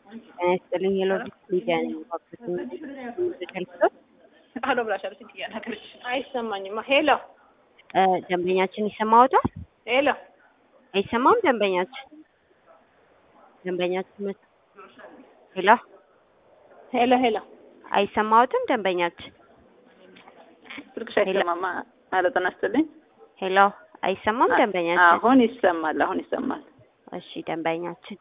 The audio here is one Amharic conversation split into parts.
ጤና ይስጥልኝ የሎጂስቲክ ሚዲያ ነኝ። ሄሎ ብላሻለች እንጂ እያናገረች አይሰማኝማ። ሄሎ እ ደንበኛችን ይሰማዎታል? ሄሎ አይሰማም? ደንበኛችን ደንበኛችን መስ- ሄሎ ሄሎ ሄሎ አይሰማዎትም? ደንበኛችን ስልክሽ አይሰማማ። ኧረ ጤና ይስጥልኝ። ሄሎ አይሰማም? ደንበኛችን አሁን ይሰማል። አሁን ይሰማል። እሺ ደንበኛችን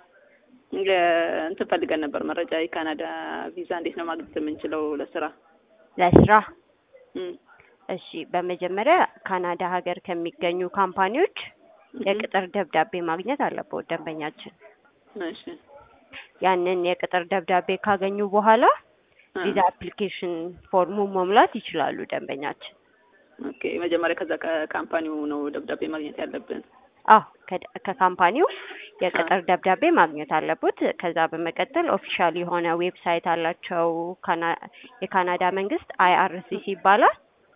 ለ- እንትን ፈልገን ነበር መረጃ የካናዳ ቪዛ እንዴት ነው ማግኘት የምንችለው ለስራ? ለስራ እም፣ እሺ በመጀመሪያ ካናዳ ሀገር ከሚገኙ ካምፓኒዎች የቅጥር ደብዳቤ ማግኘት አለበት ደንበኛችን። እሺ ያንን የቅጥር ደብዳቤ ካገኙ በኋላ እ፣ ቪዛ አፕሊኬሽን ፎርሙ መሙላት ይችላሉ ደንበኛችን። ኦኬ መጀመሪያ ከዛ ከካምፓኒው ነው ደብዳቤ ማግኘት ያለብን። አዎ ከደ- ከካምፓኒው የቅጥር ደብዳቤ ማግኘት አለበት። ከዛ በመቀጠል ኦፊሻል የሆነ ዌብሳይት አላቸው። ካና- የካናዳ መንግስት አይአርሲሲ ይባላል።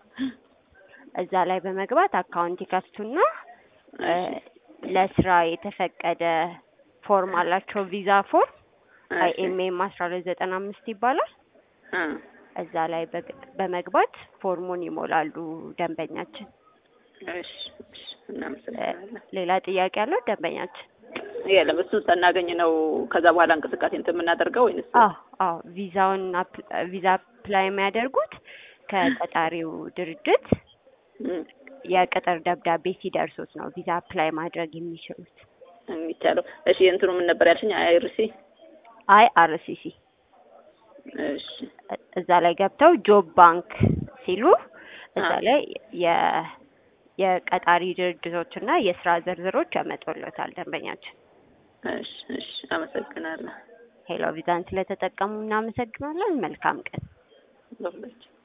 እዛ ላይ በመግባት አካውንት ይከፍቱና እ፣ ለስራ የተፈቀደ ፎርም አላቸው። ቪዛ ፎርም አይኤምኤም አስራ ሁለት ዘጠና አምስት ይባላል። እ፣ እዛ ላይ በግ- በመግባት ፎርሙን ይሞላሉ ደንበኛችን። እሺ እሺ፣ እናመሰግናለን። ሌላ ጥያቄ አለው ደንበኛችን? የለም እሱን ሳናገኝ ነው ከዛ በኋላ እንቅስቃሴ እንትን የምናደርገው ወይንስ? አዎ አዎ ቪዛውን አፕ- ቪዛ አፕላይ የሚያደርጉት ከቀጣሪው ድርጅት እም፣ የቅጥር ደብዳቤ ሲደርሱት ነው ቪዛ አፕላይ ማድረግ የሚችሉት። የሚቻለው እሺ። እንትኑ ምን ነበር ያልሽኝ? አይርሲ አይ አርሲሲ እሺ እዛ ላይ ገብተው ጆብ ባንክ ሲሉ እዛ አ። ላይ የ የቀጣሪ ድርጅቶች እና የስራ ዝርዝሮች ያመጡለታል ደንበኛችን። እሺ እሺ፣ አመሰግናለሁ። ሄሎ ቪዛን ስለተጠቀሙ እናመሰግናለን። መልካም ቀን። ለሁላችሁ